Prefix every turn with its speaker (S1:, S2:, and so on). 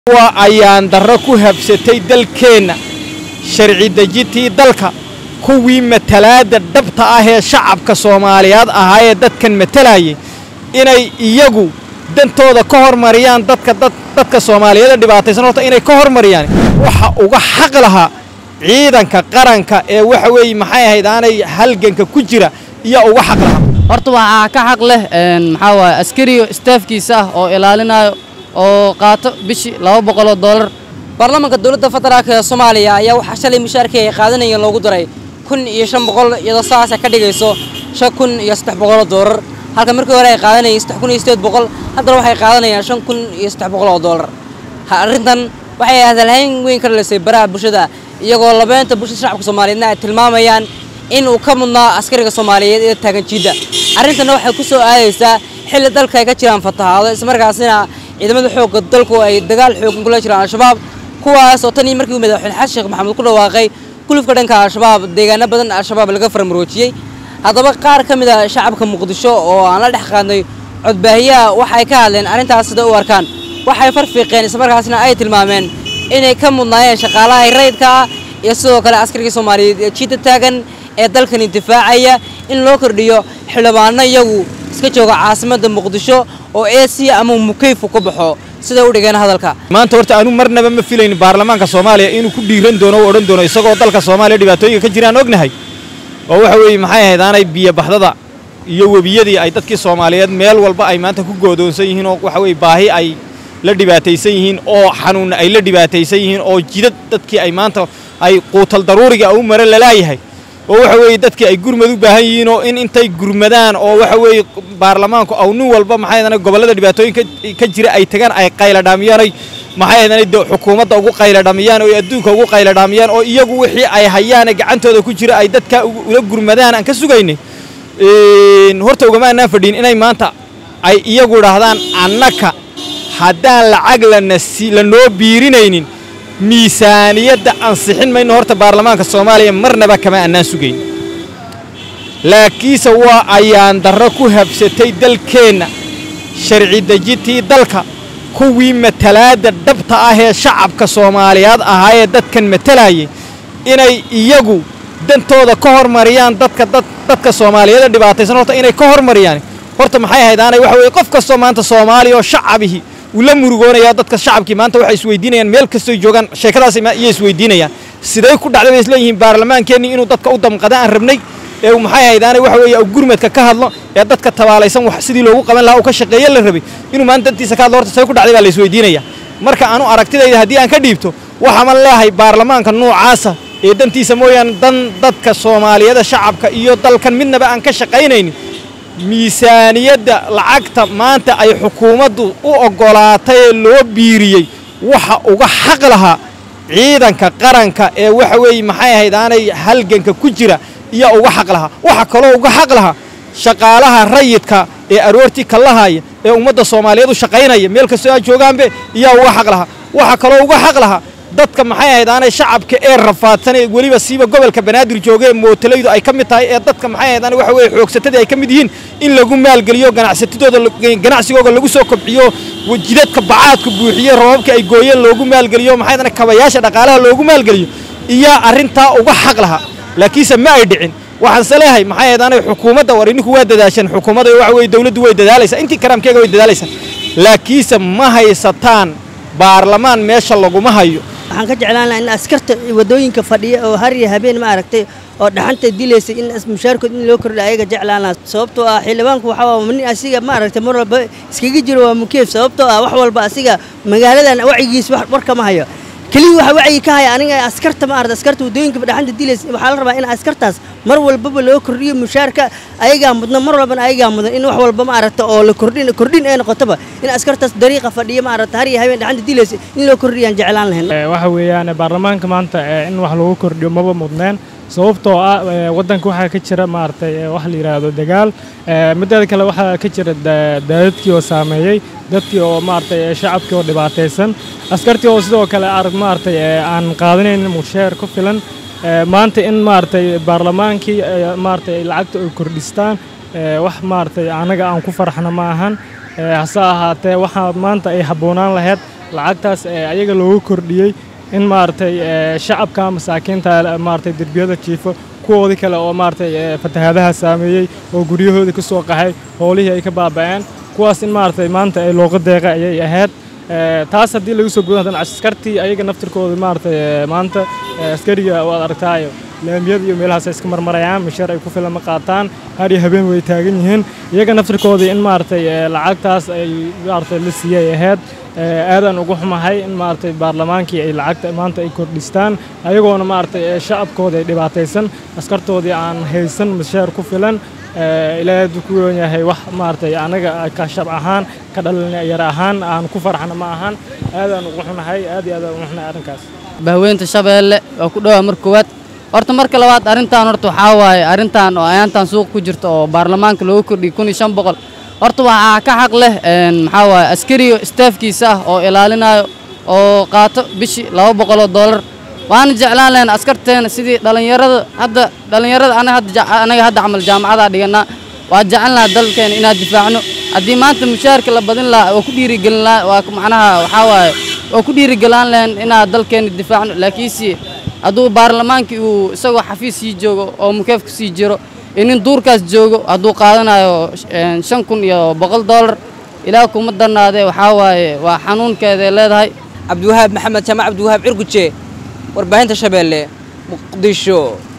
S1: waa ayaan darro ku habsatay dalkeenna sharci dejintii dalka kuwii matalaadda dhabta ah ee shacabka soomaaliyeed ahaa ee dadkan matalayay inay iyagu dantooda ka hormariyaan dadka dadka soomaaliyeed ee dhibaataysan horta inay ka hormariyaan waxa uga xaq lahaa ciidanka qaranka ee waxa weeye maxay ahayd aanay halganka ku jira iyo uga xaq lahaa
S2: horta waxaa ka xaq leh maxaa waaye askariyo staafkiisa ah oo ilaalinayo oo qaato bishii laba boqoloo doolar
S3: baarlamaanka dowladda federaalka ee soomaaliya ayaa waxaa shalay mushaarkii ay qaadanayeen loogu daray kun iyo shan boqol iyadoo saas ay ka dhigayso shan kun iyo saddex boqoloo doolar halka markii hore ay qaadanayeen saddex kun iyo sideed boqol haddana waxay qaadanayaan shan kun iyo saddex boqol oo doolar arrintan waxay hadalhayn weyn ka dhalisay baraha bulshada iyagoo labeynta bulshada shacabka soomaaliyeedna ay tilmaamayaan in uu ka mudnaa askariga soomaaliyeed ee taagan jiidda arrintanna waxay ku soo aadaysaa xilli dalka ay ka jiraan fatahaado islamarkaasina ciidamada xoogga dalku ay dagaal xoogan kula jiraan al-shabaab kuwaas oo tan iyo markii uu madaxweyne xasan sheekh maxamuud ku dhawaaqay gulufka dhanka al-shabaab deegaano badan al-shabaab laga farmaroojiyey haddaba qaar ka mid a shacabka muqdisho oo aan la dhex qaadnay codbaahiyaha waxay ka hadleen arrintaas sida u arkaan waxay farfiiqeen islamarkaasna ay tilmaameen inay ka mudnaayeen shaqaalaha rayidka ah iyo sidoo kale askarigii soomaaliyeed ee jiidda taagan ee dalkani difaacaya in loo kordhiyo xildhibaano iyagu iska jooga caasimadda muqdisho oo eesiya ama mukayfu ka baxo siday u dhigeen hadalka
S1: maanta horta anu marnaba ma filayni baarlamaanka soomaaliya inuu ku dhiiran doono o odhan doono isagoo dalka soomaaliya dhibaatooyinka ka jiraan ognahay oo waxa weeye maxay ahayd aanay biyobaxdada iyo webiyadii ay dadkii soomaaliyeed meel walba ay maanta ku goodoonsan yihiin oo waxa weye baahi ay la dhibaataysan yihiin oo xanuunna ay la dhibaataysan yihiin oo jidad dadkii ay maanta ay quutal daruuriga u mara lalaayahay oo waxa weeye dadkii ay gurmad u baahan yihiin oo in intay gurmadaan oo waxa weeye baarlamaanku aw nin walba maxay ahaydana gobollada dhibaatooyinka ka jira ay tagaan ay qayladhaamiyaan oy maxay ahaydana xukuumadda ugu qayladhamiyaan oo adduunka ugu qayladhaamiyaan oo iyagu wixii ay hayaane gacantooda ku jira ay dadka ula gurmadaan aan ka sugaynay horta ugama annaan fadhiin inay maanta ay iyagu idhaahdaan annaka haddaan lacag lanoo biirinaynin miisaaniyadda ansixin mayno horta baarlamaanka soomaaliya marnaba kama annaan sugayn laakiinse waa ayaan darro ku habsatay dalkeenna sharci dejintii dalka kuwii matalaadda dhabta ah ee shacabka soomaaliyeed ahaa ee dadkan matalayay inay iyagu dantooda ka hormariyaan dadka dadka soomaaliyeed ee dhibaataysan horta inay ka hormariyaan horta maxay ahayd aanay waxa weye qof kastoo maanta soomaaliya oo shacabihi wuu la murugoonayaa dadka shacabkii maanta waxay isweydiinayaan meel kastoo joogaan sheekadaas iyay isweydiinayaan siday ku dhacday bay isleeyihiin baarlamaankeenni inuu dadka u damqada aan rabnay ee maxay ahayd aanay waxa weeye gurmadka ka hadlo ee dadka tabaalaysan wax sidii loogu qaban lahaa uu ka shaqeeye la rabay inuu maanta dantiisa ka hadlo horta say ku dhacday baa la isweydiinaya marka anu aragtidayda haddii aan ka dhiibto waxaama leeyahay baarlamaanka noocaasa ee dantiisa mooyaane dan dadka soomaaliyeeda shacabka iyo dalkan midnaba aan ka shaqaynaynin miisaaniyadda lacagta maanta ay xukuumaddu u oggolaatay ee loo biiriyey waxa uga xaq lahaa ciidanka qaranka ee waxa weeye maxay ahayd aanay halganka ku jira iyo uga xaq lahaa waxa kaloo uga xaq lahaa shaqaalaha rayidka ee aroortii kallahaya ee ummadda soomaaliyeed u shaqaynaya meel kastoo aad joogaanbe iyaa uga xaq lahaa waxa kaloo uga xaq lahaa dadka maxay ahayd aanay shacabka ee rafaadsan ee weliba siiba gobolka banaadir jooga ee mootalaydu ay ka mid tahay ee dadka maxay ahayd aanay waxa weeye xoogsatadii ay ka mid yihiin in lagu maalgeliyo ganacsatadooda ganacsigooda lagu soo kobciyo jidadka bacaadka buuxiye roobabka ay gooyeen loogu maalgeliyo maxay ahayd kabayaasha dhaqaalaha loogu maalgeliyo iyaa arrintaa uga xaq lahaa laakiinse ma ay dhicin waxaanse leeyahay maxay ahayd aanay xukuumadda war ininku waa dadaashan xukuumadda waxa weeye dawladdu way dadaalaysaa intii karaamkeega way dadaalaysaa laakiinse ma haysataan baarlamaan meesha laguma hayo
S4: waxaan ka jeclaan lahaa in askarta waddooyinka fadhiya oo har iyo habeen ma aragtay oo dhaxanta dilaysa in mushaarkood in loo kordha ayaga jeclaan lahaa sababtoo ah xildhibaanku waxaa waa nin asiga ma aragtay mar walba iskaga jiro waa mukeef sababtoo ah wax walba asiga magaaladan wacyigiis war kama hayo keliya waxa wacyi ka haya aniga askarta ma aragtay askarta waddooyinka dhaxanta dilaysa waxaa la rabaa in askartaas mar walbaba loo kordhiyo mushaarka ayagaa mudna mar walbana ayagaa mudan in wax walba ma aragta oo la kordhin kordhin ee noqotaba in askartaas dariiqa fadhiya ma aragta har iyo habeen dhaxanta dilaysa in loo kordhiyaan jeclaan lahayn
S5: waxa weeyaan baarlamaanka maanta in wax lagu kordhiyo maba mudneen sababtoo ah waddanka waxaa ka jira maaragtay wax la yidhaahdo dagaal mideeda kale waxaa ka jira daadadkii oo saameeyey dadkii oo maaragtay shacabkii oo dhibaataysan askartii oo sidoo kale arag maaragtay aan qaadanayn mushaar ku filan maanta in maaragtay baarlamaankii maaragtay lacagta ay kordhistaan wax maaragtay anaga aan ku farxna ma ahan hase ahaatee waxaa maanta ay habboonaan lahayd lacagtaas ee ayaga loogu kordhiyey in maaragtay ee, shacabka masaakiinta maaragtay derbiyada jiifo kuwoodii kale oo maaragtay ee, fatahaadaha saameeyey oo guryahoodii ka soo qaxay howlihii ay ka baaba'een kuwaas in maaragtay maanta ay looga deeqa ayay ahayd Ee, taas haddii lagu soo gudan haddana askartii ayaga naftirkooda maaragtay ee, maanta ee, askariga waad aragtaayo laamiyada iyo meelahaas ay iska marmarayaan mishaar ay ku filan ma qaataan har iyo habeen way taagan yihiin iyaga naftirkoodii in maaragtay ee, lacagtaas ay maaragtay la siiyey ay ahayd ee, aadaan ugu xumahay in maaragtay baarlamaankii ay lacagta maanta ay kordhistaan ayagoona maaragtay ee, shacabkooda ay dhibaataysan askartoodii aan haysan mishaar ku filan ee, ilaahay hadduu ku weyn yahay wax maaragtay anaga ka shab ahaan ka dhalinyar ahaan aan ku farxana ma ahan aadaan ugu xunahay aad iyo aadaan ugu xunahay arrinkaas
S2: bahweynta shabeelle oo ku dhowaa mar koowaad horta marka labaad arrintan horta waxaa waaye arrintan oo ayaantan suuq ku jirta oo baarlamaanka loogu kordhiyey kun iyo shan boqol horta waxaa ka xaq leh een, maxaa waaye askariyo staafkiisa ah oo ilaalinayo oo qaato bishii laba boqoloo doolar waana jeclaan lahayn askarteena sidii dhallinyarada hadda dhallinyarada anaga hadda ja- anaga hadda camal jaamacadaa dhiganaa waa jecel lahaa dalkeena inaan difaacno haddii maanta mushaharka la badin lahaa oo ku dhiirigelin lahaa waa ku- macnaha waxaa waaye oo ku dhiirigelaan lahayn inaan dalkeena difaacno laakiinse hadduu baarlamaankii uu isagoo xafiis sii joogo oo mukeefku sii jiro iyo nin duurkaas joogo hadduu qaadanayo een, shan kun iyo boqol doolar ilaah kuma darnaadee waxaa waaye waa xanuunkeeday leedahay
S3: cabdiwahaab maxamed jaamac cabdiwahaab cirguje warbaahinta shabeelle muqdisho